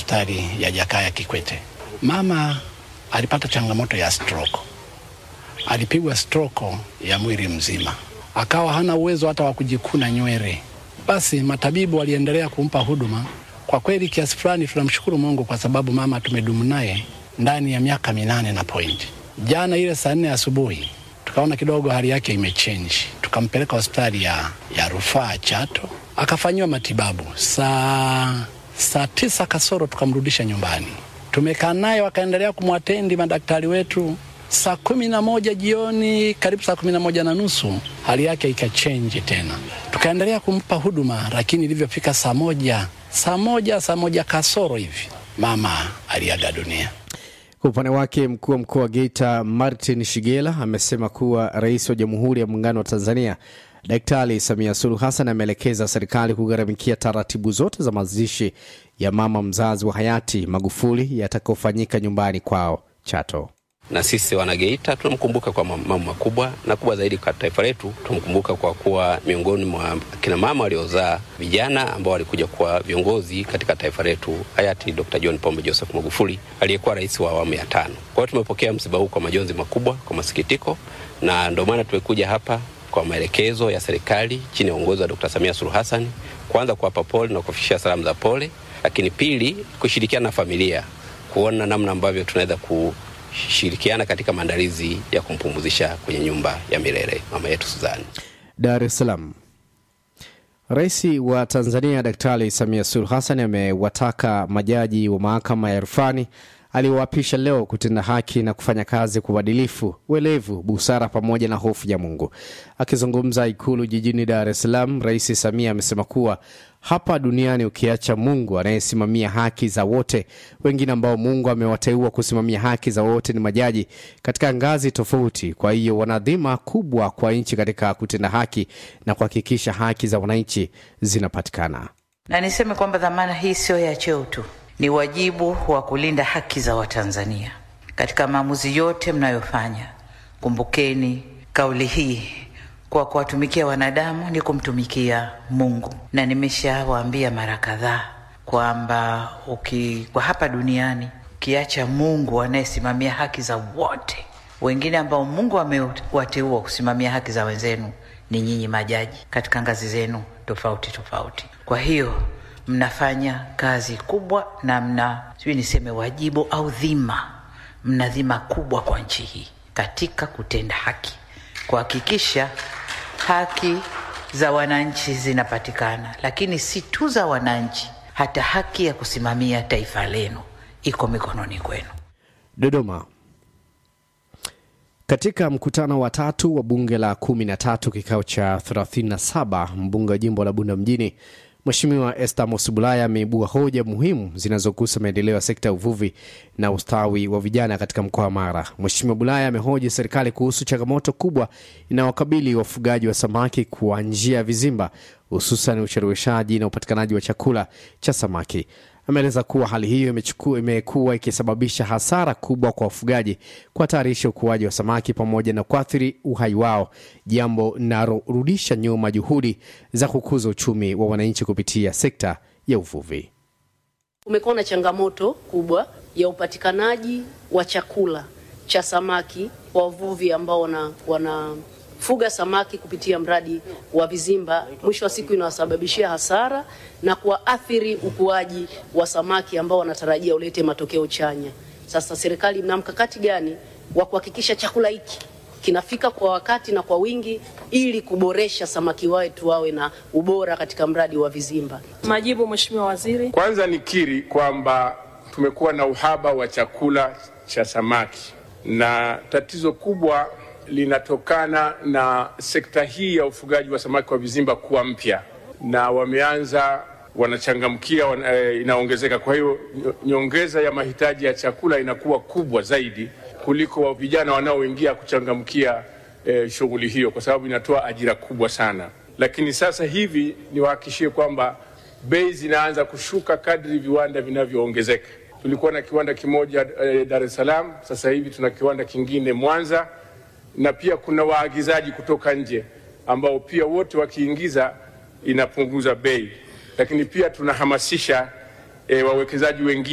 hospitali ya Jakaya Kikwete. Mama alipata changamoto ya stroke, alipigwa stroke ya mwili mzima, akawa hana uwezo hata wa kujikuna nywele. Basi matabibu waliendelea kumpa huduma. Kwa kweli, kiasi fulani tunamshukuru Mungu kwa sababu mama tumedumu naye ndani ya miaka minane na point. Jana ile saa nne asubuhi tukaona kidogo hali yake imechange, tukampeleka hospitali ya, ya rufaa Chato akafanyiwa matibabu. Saa saa tisa kasoro tukamrudisha nyumbani. Tumekaa naye wakaendelea kumwatendi madaktari wetu. Saa kumi na moja jioni, karibu saa kumi na moja na nusu hali yake ikachenji tena, tukaendelea kumpa huduma, lakini ilivyofika saa moja saa moja saa moja kasoro hivi mama aliaga dunia. Kwa upande wake mkuu wa mkoa wa Geita Martin Shigela amesema kuwa rais wa Jamhuri ya Muungano wa Tanzania Daktari Samia Suluhu Hassan ameelekeza serikali kugharamikia taratibu zote za mazishi ya mama mzazi wa hayati Magufuli yatakayofanyika nyumbani kwao Chato. na sisi wanageita tunamkumbuka kwa mambo makubwa na kubwa zaidi kwa taifa letu. Tunamkumbuka kwa kuwa miongoni mwa kina mama waliozaa vijana ambao walikuja kuwa viongozi katika taifa letu, hayati Dr. John Pombe Joseph Magufuli aliyekuwa rais wa awamu ya tano. Kwa hiyo tumepokea msiba huu kwa majonzi makubwa, kwa masikitiko, na ndio maana tumekuja hapa kwa maelekezo ya serikali chini ya uongozi wa Dr. Samia Suluhu Hassan, kwanza kuwapa pole na kufikishia salamu za pole, lakini pili kushirikiana na familia kuona namna ambavyo tunaweza ku shirikiana katika maandalizi ya kumpumzisha kwenye nyumba ya milele mama yetu Suzani. Dar es Salaam. Rais wa Tanzania Daktari Samia Suluhu Hassan amewataka majaji wa mahakama ya rufani aliyowapisha leo kutenda haki na kufanya kazi kwa uadilifu, uelevu, busara pamoja na hofu ya Mungu. Akizungumza Ikulu jijini Dar es Salaam, Rais Samia amesema kuwa hapa duniani ukiacha Mungu anayesimamia haki za wote, wengine ambao Mungu amewateua kusimamia haki za wote ni majaji katika ngazi tofauti. Kwa hiyo wana dhima kubwa kwa nchi katika kutenda haki na kuhakikisha haki za wananchi zinapatikana. Na niseme kwamba dhamana hii sio ya cheo tu, ni wajibu wa kulinda haki za Watanzania katika maamuzi yote mnayofanya. Kumbukeni kauli hii, kwa kuwatumikia wanadamu ni kumtumikia Mungu, na nimeshawaambia mara kadhaa kwamba uki kwa hapa duniani ukiacha Mungu anayesimamia haki za wote, wengine ambao Mungu amewateua kusimamia haki za wenzenu ni nyinyi majaji katika ngazi zenu tofauti tofauti. Kwa hiyo mnafanya kazi kubwa na mna sijui niseme wajibu au dhima, mna dhima kubwa kwa nchi hii katika kutenda haki, kuhakikisha haki za wananchi zinapatikana, lakini si tu za wananchi, hata haki ya kusimamia taifa lenu iko mikononi kwenu. Dodoma. Katika mkutano wa tatu wa bunge la kumi na tatu kikao cha 37 mbunge wa jimbo la Bunda mjini Mheshimiwa Esther Mosubulaya ameibua hoja muhimu zinazogusa maendeleo ya sekta ya uvuvi na ustawi wa vijana katika mkoa wa Mara. Mheshimiwa Bulaya amehoji serikali kuhusu changamoto kubwa inayowakabili wafugaji wa samaki kwa njia ya vizimba, hususan ucheleweshaji na upatikanaji wa chakula cha samaki. Ameeleza kuwa hali hiyo imechukua- imekuwa ikisababisha hasara kubwa kwa wafugaji, kuhatarisha ukuaji wa samaki pamoja na kuathiri uhai wao, jambo linalorudisha nyuma juhudi za kukuza uchumi wa wananchi kupitia sekta ya uvuvi. Kumekuwa na changamoto kubwa ya upatikanaji wa chakula cha samaki kwa wavuvi ambao wana, wanafuga samaki kupitia mradi wa vizimba. Mwisho wa siku inawasababishia hasara na kuwaathiri ukuaji wa samaki ambao wanatarajia ulete matokeo chanya. Sasa serikali mna mkakati gani wa kuhakikisha chakula hiki kinafika kwa wakati na kwa wingi ili kuboresha samaki wetu wawe na ubora katika mradi wa vizimba? Majibu, Mheshimiwa Waziri. Kwanza nikiri kwamba tumekuwa na uhaba wa chakula cha samaki na tatizo kubwa linatokana na sekta hii ya ufugaji wa samaki wa vizimba kuwa mpya na wameanza wanachangamkia wana, eh, inaongezeka. Kwa hiyo nyo- nyongeza ya mahitaji ya chakula inakuwa kubwa zaidi kuliko wa vijana wanaoingia kuchangamkia eh, shughuli hiyo, kwa sababu inatoa ajira kubwa sana. Lakini sasa hivi niwahakikishie kwamba bei zinaanza kushuka kadri viwanda vinavyoongezeka. Tulikuwa na kiwanda kimoja eh, Dar es Salaam, sasa hivi tuna kiwanda kingine Mwanza, na pia kuna waagizaji kutoka nje ambao pia wote wakiingiza inapunguza bei, lakini pia tunahamasisha eh, wawekezaji wengine